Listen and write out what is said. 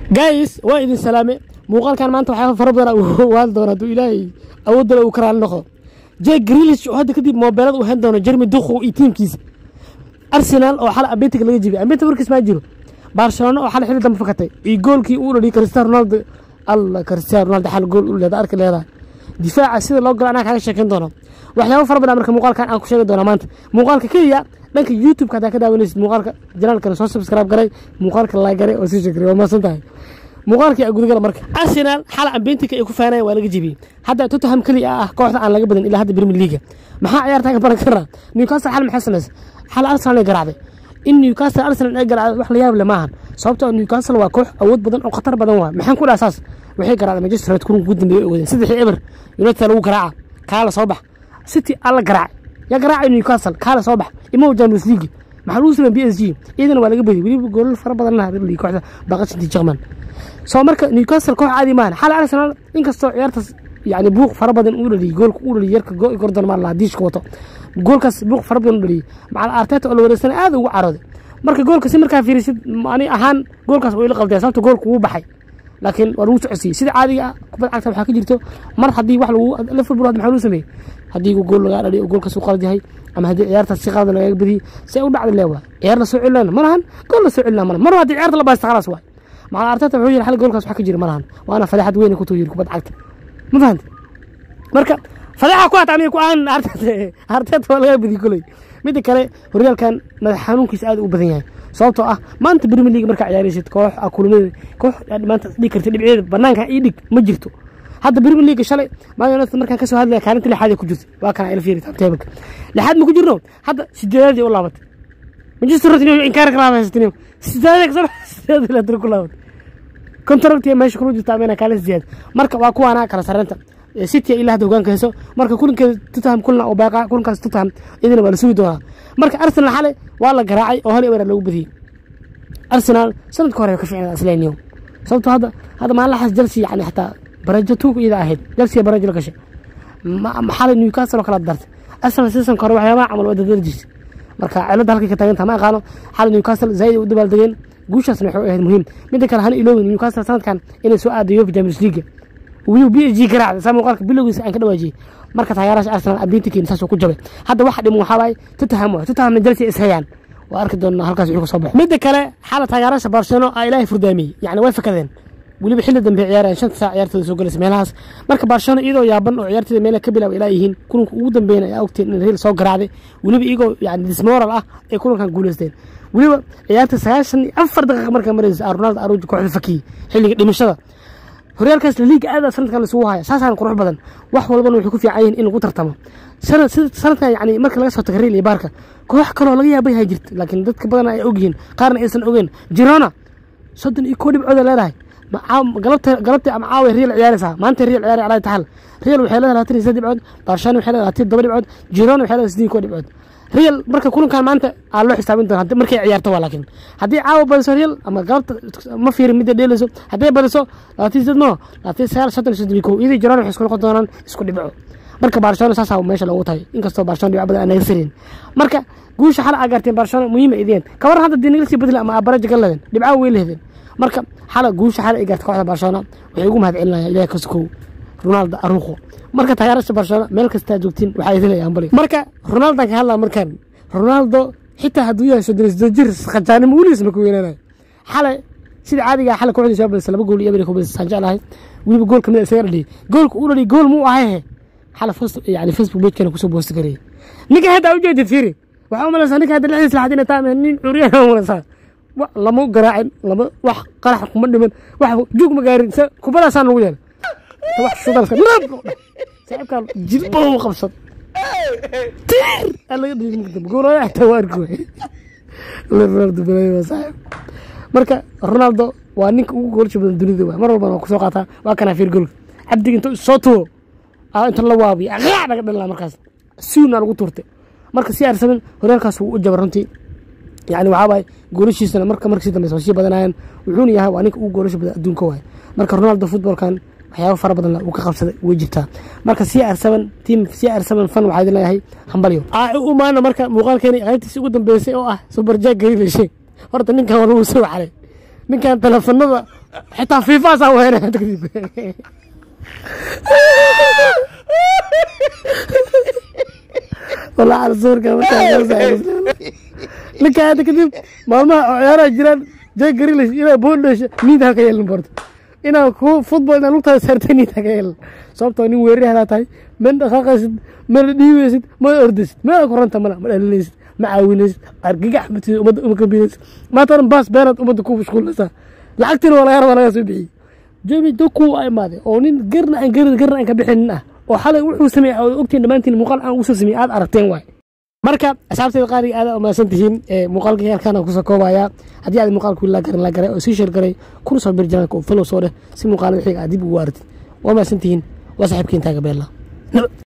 gays waa idin salaame muuqaalkan maanta waxyaaba fara badan waan doona hadduu ilaahay awoodala uu karaali noqdo jek grilish oo hadda kadib moobeelada uu hen doono jeremy dukhu iyo tiimkiisa arsenal oo xal abetig laga jibiyay abetig warkiis maa jiro barcelona oo xal xili dambe fakatay iyo goolkii uu dhaliyay cristiano ronaldo alla cristiano ronaldo xal gool u leeda arki leedahay difaaca sida loo galo anaa kaaga sheekeyn doono waxyaabo fara badan marka muuqaalkan aan ku sheegi doona maanta muuqaalka keliya dhanka youtube-ka haddaa ka daawanaysid muuqaalka janaalkana soo subscribe garay muuqaalka laagaray oo sii sheegray waa mahadsan tahay muuqaalkii a gudagala marka arsenal xala ambentika ay ku faanaya waa laga jebiyey hadda tottenham keliya ah kooxda aan laga badin ilaa hadda premier leaga maxaa ciyaartaa ka baran karaa newcastle xal maxay samaysay xal arsenal ay garaacday in newcastle arsenal ay garaacday wax la yaab le maahan sababtoo newcastle waa koox awood badan oo khatar badan waa maxaan ku dhaha saas waxay garaacday manchester united kulanka ugu dambeeyay ogadeen saddexii eber united lagu garaaca kaala soo bax city alla garaacay yaa garaacay newcastle kaala soo bax imo champions league maxaa lagu sameeyay b s g iyadana waa laga badiyay weliba goolal fara badan lahaa kooxda baqashinti jerman soo marka newcastle koox caadi maahan xal arsenal inkastoo ciyaartaas yani buuq fara badan uu dhaliyay goolka uu dhaliyay yarka gordon maa lahaa diishka wato goolkaas buuq fara badan u dhaliyay macal arteta oo la wareegsana aad ugu carooday marka goolka si markaa fiirisid ani ahaan goolkaas waa ila qaldaya sababta goolka wuu baxay laakiin waa lagu socodsiiyey sida caadiga ah kubad cagta waxaa ka jirto mar haddii wax lagu liverpool hadda maxaa lagu sameeyey haddii gool lagaa dhaliyo oo goolkaas u qalad yahay ama haddii ciyaartaas si qalad lagaga badiyey si ay u dhacda leewa ciyaar la soo celinayna ma lahan gool la soo celinaa ma lahan mar haddii ciyaarta la baasta khalaas waay macal arteta wuxuu yiri xal goolkaas wax ka jira ma lahan waana fadeexad weyn ku tuu yiri kubad cagta ma fahanti marka fadeexa ku hata aniga ku aan arteta waa laga badiyey koley midda kale horyaalkan madax xanuunkiisa aad u badan yahay sababtoo ah maanta premier league markaa ciyaaraysid koox a kulmada koox maanta dhigi karta dhibceeda banaanka ii dhig ma jirto hadda premier league shalay man united markaan kasoo hadlaya kaalinta lixaad ku jirta waa kana ila fiiri taabteebaka lixaad ma ku jirno hadda sideedaadii u laabatay manchester united inuu inkaar kala haysatay sideedaad kasoo sideedaad ilaa tiri ku laabatay contractiga meesha kula jirta amena kaalin sideed marka waa kuwaana kala sarreynta city ilaa hadda hogaanka hayso marka kulankeeda tottenham kulna oo baaqa kulankaas tottenham idina waa la sugi doonaa marka arsenal xale waa la garaacay oo hal ewer lagu badiyey arsenal sanadka hore ka ficnaa isleeniyo sababtoo hadda hadda maalinlaxaas chelsea yani xataa barajo tuug iyada ahayd chelsea barajo la gashay xalay newcastle oo kala dartay arsenal seasonka hore waxyaabaha camal waa dadaljiis marka cilada halkay ka taagantaha ma aqaano xalay newcastle zaaid u dabaaldegeen guushaasna waxay ahayd muhiim midda kale hana iloowin newcastle sanadkan inay soo aado yofa champions league wiyuu b s g garaacday saa muuqaalka bilowgiisa aan ka dhawaajiyey marka taageeraasha arsenal abintikiin saasuu ku jabay hadda waxa dhiman waxaa waaye tottenham waay tottenhamna chelsea is hayaan waa arki doonaa halkaas wixii ka soo baxo midda kale xala taageeraasha barcelona aa ilaahay furdaamiyey yacni way fakadeen weliba xilli dambe ciyaarayaan shanta saac ciyaartooda soo galaysa meelahaas marka barcelona iyadoo yaaban oo ciyaartooda meelaha ka bilaaba ilaa yihiin kulanka ugu dambeeyna ayaa ogteen in real soo garaacday weliba iyagoo yani dismoral ah ay kulankan guuleysteen weliba ciyaarta sagaashan iyo afar daqiiqa markaa maraysa ronaldo aruji kooxda fakiyey xilliga dhimashada horyaalkaas laliiga aada sanadkan lasugu haya saasaan qurux badan wax walbana waxay ku fiican yihin in lagu tartamo sanadkan yani marka laga soo taga real iyo baarka koox kaloo laga yaaba yahay jirta laakiin dadka badan ay ogyihiin qaarna aysan ogeen jirona soddon iyo koo dhibcooda leedahay galabtii ama caawa real ciyaaraysaa maanta real ciyaar alaa taxal real waxay leedahay labaatan iyo saddex dhibcood barshana waxay leedahay labaatan todoba dhibcood jirona waxay leedahay siddeed koo dhibcood real marka kulankan maanta aa loo xisaabin doona markay ciyaarto waa laakiin haddii caawa badiso real ama galabta ma fiirin midda dheelayso hadday badiso labaatan sideed no labaatan sagaal soddon iyo soddon iyo kow iyadii jirona waxay isku noqon doonaan isku dhibco marka barcelona saasaa meesha loogu tahay inkastoo barcelona dhibco badan aan naga firin marka guusha xala aa gaarteen barcelona muhiima ideen kawaran hadda dii nagasii badla ama abaraja ka leedeen dhibcaha way lehdeen marka xala guusha xala ay gaartay kooxda barcelona waxay ugu mahad celinayaan ilaah kaskow ronaldo aruqo marka taageerasha barcelona meel kastaa joogtiin waxaa idinayaan bali marka ronaldan ka hadlaa markaan ronaldo xitaa hadduu yahay soddon sodon jir khajaanimo weligiis ma ku weynaanayo xalay sida caadiga xalay kooxdii soo badisay laba gool iyo eber ku badisay saan jeclahay weliba gool kamid isaga dhaliyay goolka uu dhaliyay gool muu ahay xalay yani facebook pagekana kusoo boosti gareeyay ninka hadda u jeedid fiiri waxaa u malaysaa ninka hadda lixdiis laxad inay tahay nin curiyana u malaysaa lama garaacin lama wax qarax kuma dhiman wax juug ma gaarin kubadaasaan lagu yeelay wax shudalka saaxiibkaa jilba u qabsad tiir alaga dhigi marka dambe goolaya xataa waa arki waay ronaldo balay waa saaxiib marka ronaldo waa ninka ugu goolasha badan dunida waay mar walbana waa kusoo qaataa waa kanaa fiir goolka cabdiga inta soo tuwo inta la waabiyo aqaac naga dhalaa markaas suuna lagu tuurtay marka si arsamin horyaalkaas wuu u jaba runtii yani waxaa waaye goolashiisana marka markasii dambe soo sii badanayaan wuxuuna yahay waa ninka ugu goolasha badan adduunka waay marka ronaldo futbolkan waxyaaba fara badan uu ka qabsaday way jirtaa marka c r seven team c r seven fan waxaa idin leeyahay hambalyo u maana marka muuqaalkeeni qaybtiisi ugu dambeysay oo ah subarjaag garilashe horta ninkan waa lagu soo xalay ninkan teleefanada xitaa fiifaasaa wehena hadda kadib والله على صور كان ninka hadda kadib maalmaha oo ciyaaraha jiraan jay garilis inaa boondhasha niid ha ka yeelin borto inaa ku futbol inaa lugtaada saartay niid ha ka yeelin sababtoo nin weerari hadaa tahay mana dhaqaaqaysid mana dhiibaysid mana ordaysid mana koranta mala ma dhalinaysid ma caawinaysid argagax matid ummadda uma kambinaysid maanta dhan baas beenaad ummadda ku mashquulinaysaa lacagtiina waa laga rabaa lagaa soo bixiyey jemi doku waa imaaday oo nin garna aan garin garna aan ka bixinin ah oo xalay wuxuu sameeyey oo ogtiin dhammaantiin muuqaal aan usoo sameeyey aad aragteen waay marka asxaabteeda qaaliga aad umahadsan tihiin muuqaalka halkaan kusoo koobayaa haddii aad muuqaalku la garan la garay oo sii sheer garay kuna soo bir janalka oo follow soo dheh si muuqaalada xiga aad dib ugu waaratid waa mahadsan tihiin waa saaxiibkiin taaga beella